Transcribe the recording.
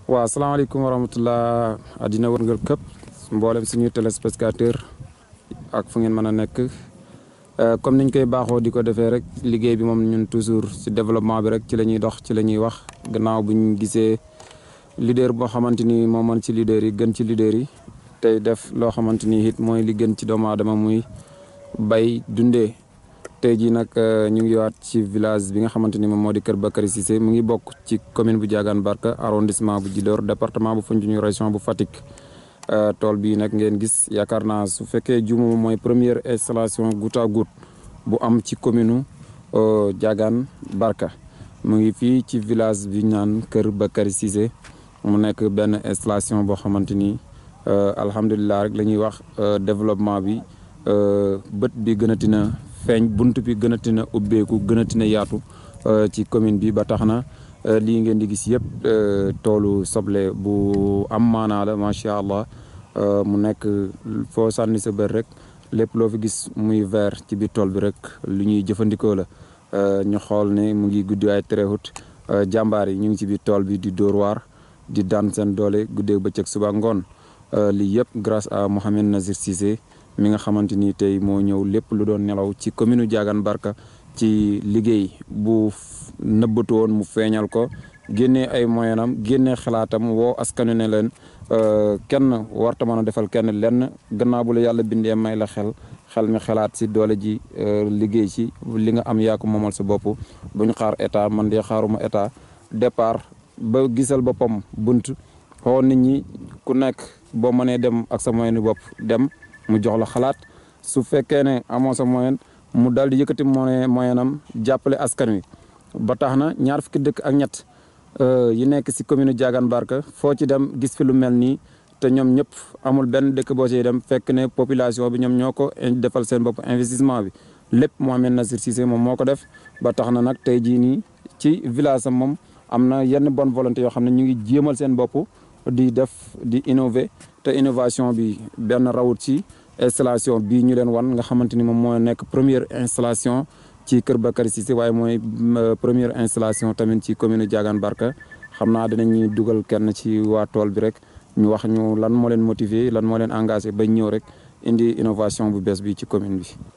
waaw salaamaaleykum wa rahmatullah àddina wërngal këpp mboolem suñuy téléspectateur ak fu ngeen mën a nekk comme niñ koy baaxoo di ko defee rek liggéey bi moom ñun toujours si développement bi rek ci la ñuy dox ci la ñuy wax gannaaw bu ñu gisee leader boo xamante ni moo mën ci leader yi gën ci leader yi tey def loo xamante ni it mooy li gën ci doomu aadama muy bay dundee tey jii nag ñu ngi waat ci village bi nga xamante ni moom moo di Kër Bakary Cissé mu ngi bokk ci commune bu Diagane Barka arrondissement bu Djilor département bu Foundiougne région bu Fatick tool bii nag ngeen gis yaakaar naa su fekkee juuma mooy première installation goutte à goutte bu am ci commune u Diagane Barka mu ngi fii ci village bi ñu naan Kër Bakary Cissé mu nekk benn installation boo xamante ni alhamdulilah rek la ñuy wax développement bi bët bi gënati na feeñ bunt bi gënati na ubbeeku gënati na yaatu ci commune bi ba tax na lii ngeen di gis yëpp toolu soble bu am maanaa la macha allah mu nekk foo sànni sa bër rek lépp loo fi gis muy vert ci biir tool bi rek lu ñuy jëfandikoo la ñu xool ne mu ngi guddi ay terewut jàmbaar yi ñu ngi ci biir tool bi di dóor waar di daan seen doole guddee bëccëg suba ngoon lii yëpp grâce à Mohamed Nazir Cissé mi nga xamante ni tey moo ñëw lépp lu doon nelaw ci commune Diagane Barka ci liggéey bu nëbbatu woon mu feeñal ko génnee ay moyenam génnee xalaatam woo askanu ne leen kenn warta mën a defal kenn lenn gannaaw bu la yàlla bindee may la xel xel mi xalaat si doole ji liggéey ci li nga am yaa ko moomal sa bopp bu ñu xaar état man de xaaruma état départ ba gisal boppam bunt xoo nit ñi ku nekk boo mënee dem ak sa moyenu bopp dem mu jox la xalaat su fekkee ne amoo sa moyen mu daal di yëkkati moyen moyenam jàppale askan wi ba tax na ñaar fukki dëkk ak ñett yi nekk si commune Diagane Barka foo ci dem gis fi lu mel nii te ñoom ñëpp amul benn dëkk boo ciy dem fekk ne population bi ñoom ñoo ko defal seen bopp investissement bi lépp Mohamed Nazir Cissé moom moo ko def ba tax na nag tey jii nii ci village am moom am na yenn bonne volonté yoo xam ne ñu ngi jéemal seen bopp di def di innover te innovation bi benn rawut ci installation bii ñu leen wan nga xamante ni moom moo nekk première installation ci Kër Bakary Cissé waaye mooy première installation tamit ci commune Diagane Barka xam naa dinañuy dugal kenn ci waa tool bi rek ñu wax ñu lan moo leen motiver lan moo leen engagé ba ñëw rek indi innovation bu bees bi ci commune bi.